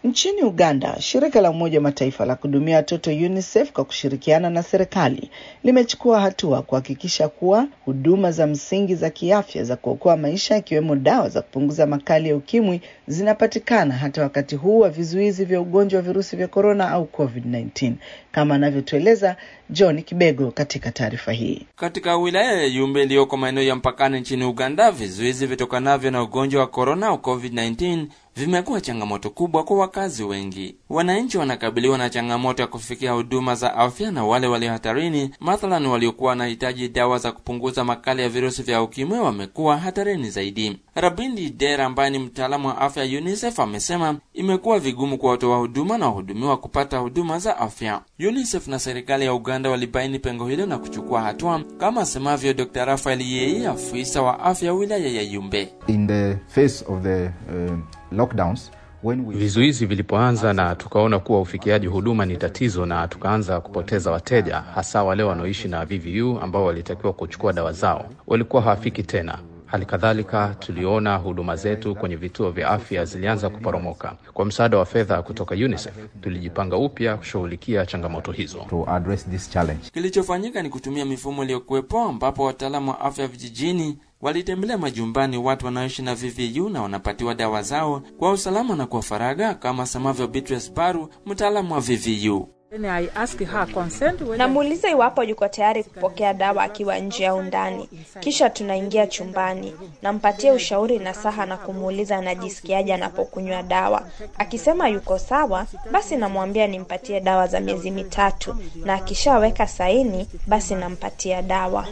Nchini Uganda, shirika la Umoja wa Mataifa la kuhudumia watoto UNICEF kwa kushirikiana na serikali limechukua hatua kuhakikisha kuwa huduma za msingi za kiafya za kuokoa maisha ikiwemo dawa za kupunguza makali ya ukimwi zinapatikana hata wakati huu wa vizuizi vya ugonjwa wa virusi vya korona au COVID-19, kama anavyotueleza John Kibego katika taarifa hii. Katika wilaya ya Yumbe iliyoko maeneo ya mpakani nchini Uganda, vizuizi vitokanavyo na ugonjwa wa korona au COVID-19 vimekuwa changamoto kubwa kwa wakazi wengi. Wananchi wanakabiliwa na changamoto ya kufikia huduma za afya, na wale walio hatarini, mathalan waliokuwa wanahitaji dawa za kupunguza makali ya virusi vya ukimwi, wamekuwa hatarini zaidi. Rabindi Dera ambaye ni mtaalamu wa afya UNICEF amesema imekuwa vigumu kwa watoa huduma na wahudumiwa kupata huduma za afya. UNICEF na serikali ya Uganda walibaini pengo hilo na kuchukua hatua, kama asemavyo Dr. Rafael Yei, afisa wa afya wilaya ya Yumbe. In the face of the uh, lockdowns when we... Vizuizi vilipoanza na tukaona kuwa ufikiaji huduma ni tatizo, na tukaanza kupoteza wateja, hasa wale wanaoishi na VVU ambao walitakiwa kuchukua dawa zao walikuwa hawafiki tena. Hali kadhalika tuliona huduma zetu kwenye vituo vya afya zilianza kuporomoka. Kwa msaada wa fedha kutoka UNICEF tulijipanga upya kushughulikia changamoto hizo. to address this challenge. Kilichofanyika ni kutumia mifumo iliyokuwepo, ambapo wataalamu wa afya vijijini walitembelea majumbani watu wanaoishi na VVU na wanapatiwa dawa zao kwa usalama na kwa faragha, kama asemavyo Beatrice Baru, mtaalamu wa VVU. Namuuliza iwapo yuko tayari kupokea dawa akiwa nje au ndani, kisha tunaingia chumbani, nampatia ushauri na saha na kumuuliza anajisikiaje anapokunywa dawa. Akisema yuko sawa, basi namwambia nimpatie dawa za miezi mitatu, na akishaweka saini, basi nampatia dawa.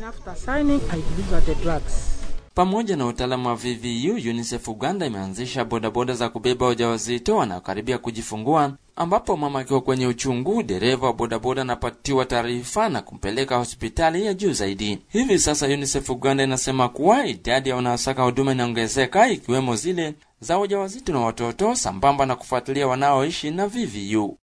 Pamoja na utaalamu wa VVU, UNICEF Uganda imeanzisha bodaboda za kubeba wajawazito wanaokaribia kujifungua, ambapo mama akiwa kwenye uchungu, dereva wa bodaboda anapatiwa taarifa na kumpeleka hospitali ya juu zaidi. Hivi sasa UNICEF Uganda inasema kuwa idadi ya wanaosaka huduma inaongezeka, ikiwemo zile za wajawazito na watoto, sambamba na kufuatilia wanaoishi na VVU.